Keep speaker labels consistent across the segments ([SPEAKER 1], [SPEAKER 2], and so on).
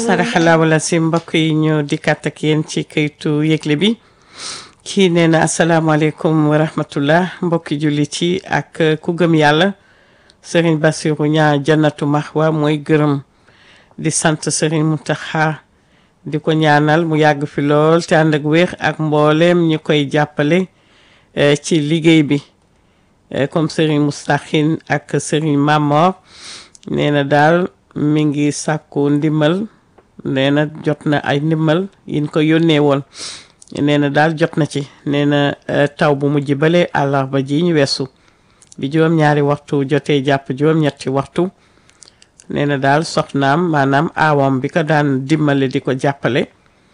[SPEAKER 1] saraxala wala si mbokk yi ñu dikkaat ak yéen ci kayitu yëgle bi kii nee na asalaamaaleykum wa rahmatullah mbokki jullit yi ak ku gëm yàlla Serigne Bassirou ñaa jannatu maxwa mooy gërëm di sant Serigne Mountakha di ko ñaanal mu yàgg fi lool te ànd ak wér ak mbooleem ñi koy jàppale ci liggéey bi comme Serigne Moustakhin ak Serigne Mamor nee na daal mi ngi sàkku ndimbal nee na jot na ay ndimbal yin ko yónnee woon nee na daal jot na ci nee na taw bu mujj bale àllarba ji ñu weesu bi juróom-ñaari waxtu jotee jàpp juróom-ñetti waxtu nee na daal soxnaam maanaam aawam bi ko daan dimbale di ko jàppale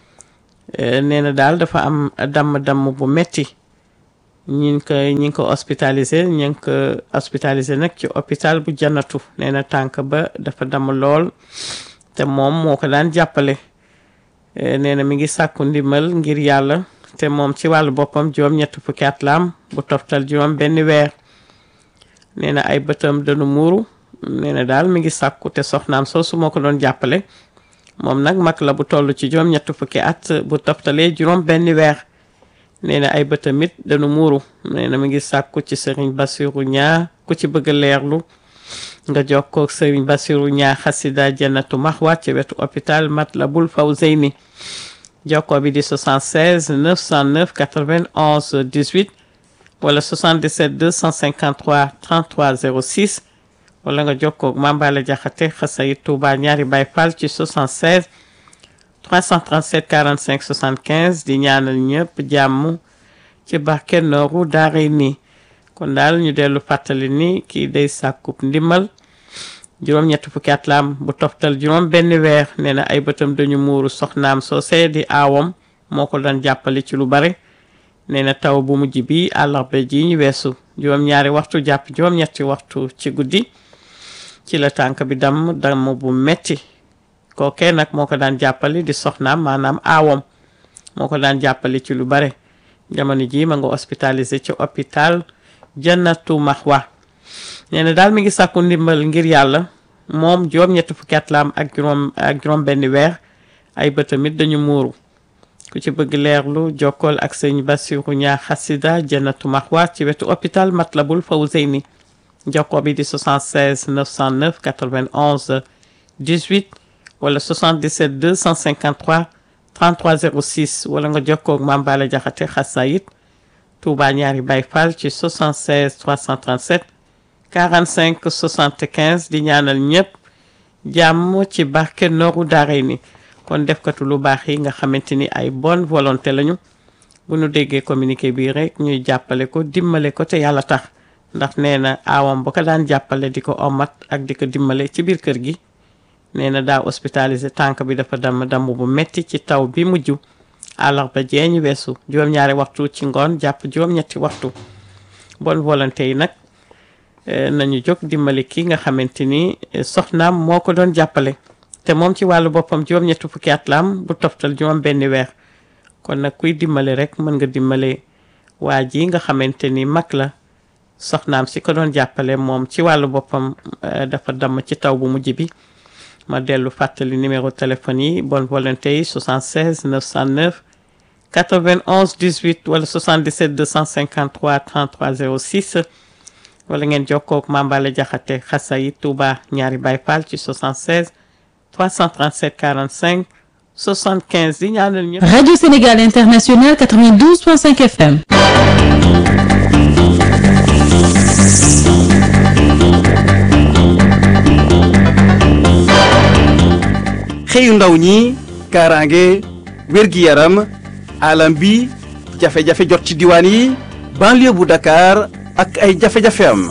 [SPEAKER 1] nee na daal dafa am damm-damm bu metti ñi ngi ko ñi ngi ko hospitalisé ñi ngi ko hospitalisé nag ci hôpital bu jannatu nee na tànk ba dafa damm lool te moom moo ko daan jàppale nee na mi ngi sàkku ndimbal ngir yàlla te moom ci wàllu boppam juróom ñett fukki at la am bu toftal juróom benn weer nee na ay bëtam danu muuru nee na daal mi ngi sàkku te soxnaam soosu moo ko doon jàppale moom nag mag la bu toll ci juróom ñett fukki at bu toftalee juróom benn weer nee na ay bëtam it danu muuru nee na mi ngi sàkku ci sëriñ Bassirou ñaa ku ci bëgg a leerlu nga jokkoo ak sëriñ Bassirou ñaa xasida jannatu maxwa ci wetu hôpital Matlabul Fawzeyni jokkoo bi di 76 909 91 18 wala 77 253 33 06 wala nga jokkoo ak Mambala Jaxate xasayit Touba ñaari Baay Fall ci 76 337 45 75 di ñaanal ñëpp jàmm ci barke nooru daare nii kon daal ñu dellu fàttali ni kii day sàkkub ndimbal juróom-ñetti fukki at laam bu toftal juróom benn weer nee na ay bëtam dañu muuru soxnaam soosee di aawam moo ko daan jàppale ci lu bare nee na taw bu mujj bi àllarba ji ñu weesu juróom-ñaari waxtu jàpp juróom-ñetti waxtu ci guddi ci la tànk bi damm damm bu metti kookee nag moo ko daan jàppale di soxnaam maanaam aawam moo ko daan jàppale ci lu bare jamono ji ma nga hospitalisé ci hôpital jannatu maxwa nee na daal mi ngi sàkku ndimbal ngir yàlla moom juróom-ñetti fukki at la am ak juróom ak juróom benn weer ay bëtamit dañu muuru ku ci bëgg leerlu jokkool ak sëñ Bassirou ñaa xasida jannatu maxwa ci wetu hôpital Matlabul Fawzeyni jokkoo bi di 76 909 91 18 wala 77 253 33 06 wala nga jokkoo ak Mame Balla Jaxate xasayit Touba ñaari Baay Fall ci 76 337 45 75 di ñaanal ñëpp jàmm ci barke nooru daaray ni kon defkatu lu baax yi nga xamante ni ay bonne volonté lañu bu nu déggee communiqué bii rek ñuy jàppale ko dimbale ko te yàlla tax ndax nee na aawam ba ko daan jàppale di ko omat ak di ko dimbale ci biir kër gi nee na daa hospitalisé tànk bi dafa damm damm bu metti ci taw bi mujj àllarba jee ñu weesu juróom-ñaari waxtu ci ngoon jàpp juróom-ñetti waxtu bonne volonté yi nag nañu jóg dimbali ki nga xamante ni soxnaam moo ko doon jàppale te moom ci wàllu boppam juróom-ñetti fukki at la am bu toftal juróom benn weer kon nag kuy dimbali rek mën nga dimbale waa ji nga xamante ni mag la soxnaam si ko doon jàppale moom ci wàllu boppam dafa damm ci taw bu mujj bi ma dellu fàttali numéro téléphone yi bonne volonté yi 76 909 91 18 wala 77 253 33 06 wala ngeen jokkoo ak Mambale Jaxate xasa yi Touba ñaari Baay Fall ci 76 337 45 75 di ñaanal ñëpp.
[SPEAKER 2] Radio Sénégal International 92.5 FM.
[SPEAKER 3] xëyu ndaw ñi kaaraange wér-gi-yaram alam bi jafe-jafe jot ci diwaan yi banlieue bu Dakar ak ay jafe-jafe am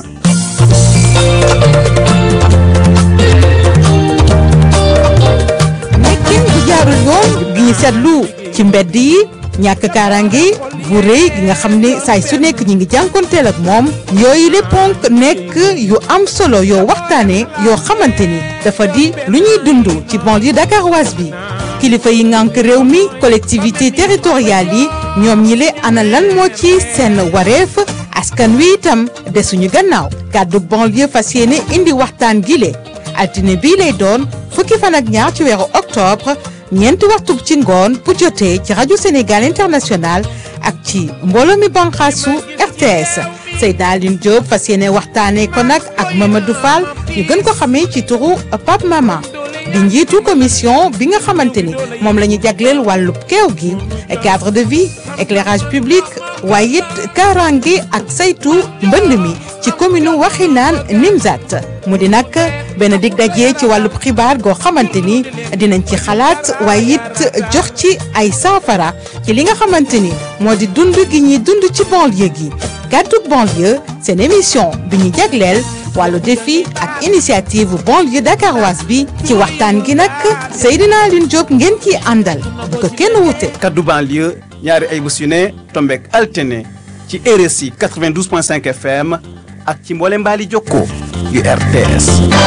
[SPEAKER 4] nekkin bu jaarul yoon gi ñu seetlu ci mbedd yi ñàkk kaaraange bu rëy gi nga xam ne saay su nekk ñi ngi jànkonteel ak moom yooyu le ponk nekk yu am solo yoo waxtaane yoo xamante ni dafa di lu ñuy dund ci banlieue dakaroise bi kilifa yi ngànk réew mi collectivité territoriale yi ñoom ñi le ana lan moo ci seen wareef askan wi itam desuñu gannaaw kàddu banlieue fas yéene indi waxtaan gi le altine bii lay doon fukki fan ak ñaar ci weeru octobre ñeenti waxtu ci ngoon bu jotee ci rajo Sénégal international ak ci mbooloo mi banqaasu RTS Seydina Aline Diop fas yéene waxtaanee ko nag ak Mamadou Fall ñu gën ko xamee ci turu Pape Mama di njiitu commission bi nga xamante ni moom la ñu jagleel wàllub keew gi cadre de vie éclairage public waaye it kaaraange ak saytu mbënd mi ci commune Waxinaan Nimzat mu di nag benn dig daje ci wàllub xibaar goo xamante ni dinañ ci xalaat waaye it jox ci ay saafara ci li nga xamante ni moo di dund gi ñuy dund ci banlieue gi gàddug banlieue seen émission bi ñu jagleel wàllu défi ak initiative banlieue dakaroise bi ci waxtaan gi nag Seydina Aline Diop ngeen ciy àndal bu ko kenn wute.
[SPEAKER 3] kaddu banlieue ñaari ay bés yu ne tombeek altine ci RSI 92.5 FM ak ci mboole mbaali jokko yu RTS